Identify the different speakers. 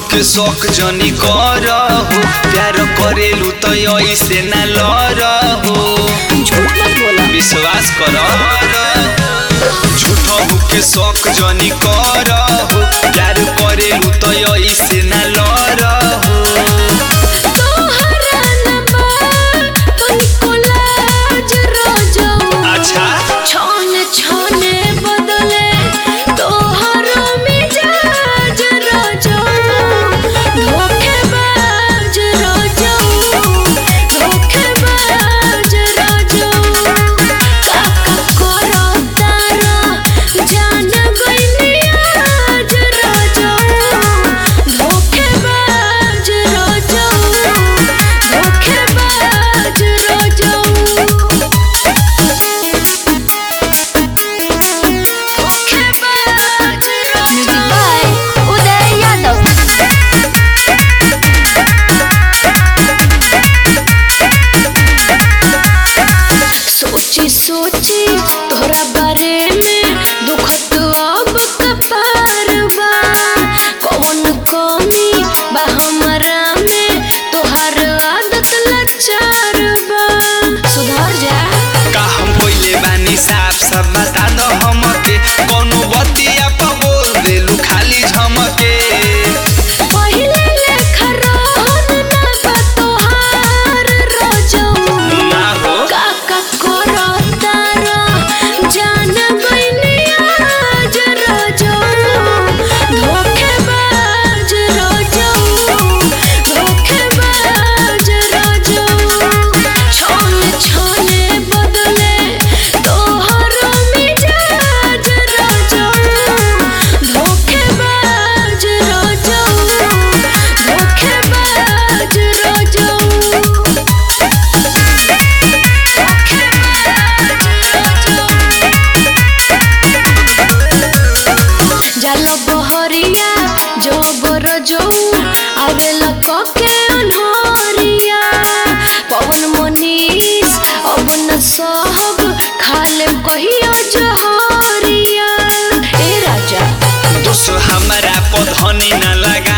Speaker 1: के शौक जनी कर हो प्यार करेलू तो ऐसे ना लड़ हो
Speaker 2: झूठ मत बोला
Speaker 1: विश्वास कर झूठो के शौक जनी कर हो प्यार करेलू तो ऐसे ना लड़ हो
Speaker 2: तोहरा नंबर तनिको लाज रोजो
Speaker 1: अच्छा
Speaker 2: छाने छाने बदले तोहरो मिजाज रोजो धोखेबाज रोजो धोखेबाज रोजो काका करो तारा जान गइनी आज रोजो धोखेबाज रोजो धोखेबाज रोजो Music by Uday Yadav. सोची सोची तोहरा बारे में दुखत अब कपार बा कौन कमी बा हमरा में तोहर आदत लाचार बा सुधर जा
Speaker 1: का हम पहिले बानी साफ साफ बता दो हमके कोनो बतिया पर बोल देलू खाली झमके
Speaker 2: पहिले लेखा रहन ना बा तोहार रोजो
Speaker 1: ना हो
Speaker 2: काका करो तारा जान गइनी आज रोजो धोखेबाज रोजो धोखेबाज रोजो छोने छोने बदले तोहरो मिजाज रोजो धोखेबाज रोजो धोखेबाज रोजो জাল বহরিয়া জবর যৌ আবেল ককে অনহরিয়া পবন মনীষ অবন সহব খালে কহিও জহরিয়া এ রাজা
Speaker 1: दोस्त हमारा पधनी ना लगा